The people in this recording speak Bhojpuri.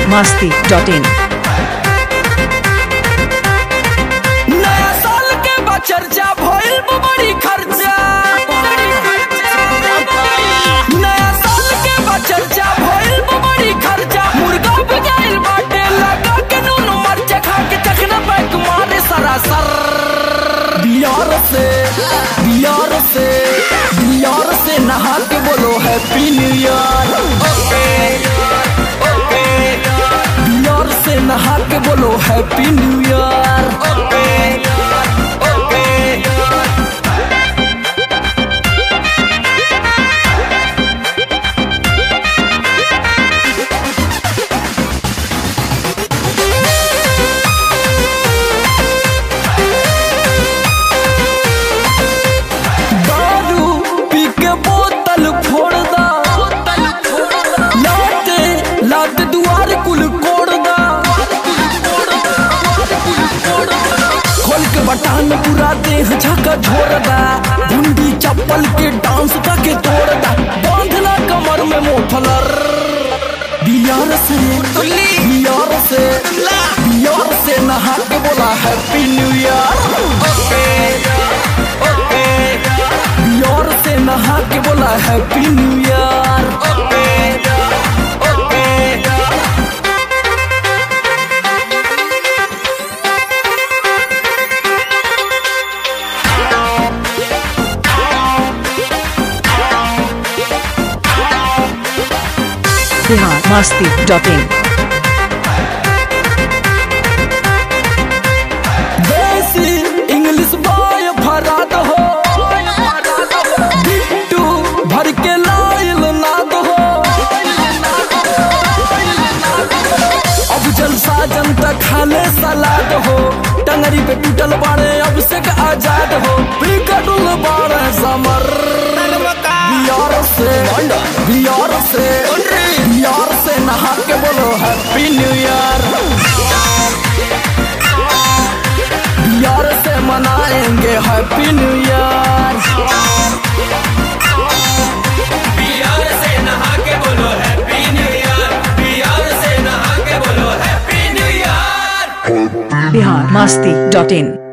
masti.in नया साल के बा चर्चा भइल बा बड़ी खर्चा नया साल के बा चर्चा भइल बा बड़ी खर्चा मुर्गा बिकाइल बाटे लगा के नून मरचा खा के चखना पैक मारे सरासर बियार से बियार से बियार से नहा के बोलो happy new year okay okay beer से नहा के बोलो happy new year okay okay दारू पी के बोतल फोड़ दा लाते लाते दुआर कुल कोड़ दा खोल के बटान पूरा देह झका झोर दा गुंडी चप्पल के डांस का के तोड़ दा बांधला कमर में मोफलर बियार से बियार से बियार से नहा के बोला happy new year okay okay beer से नहा के बोला happy new year okay okay Bihar masti.in देसी इंग्लिश बॉय फराद हो बिट्टू भर के लाइल नाद हो अब जलसा जनता खाले सलाद हो टंगरी पे टूटल बाड़े अब से के आजाद हो बिगड़ुल बाड़े समर बियार से बियार से बियार से नहा के बोलो हैप्पी न्यू ईयर यार से मनाएंगे हैप्पी न्यू ईयर बिहार से नहा के बोलो हैप्पी न्यू ईयर बिहार से नहा के बोलो happy new year Bihar masti.in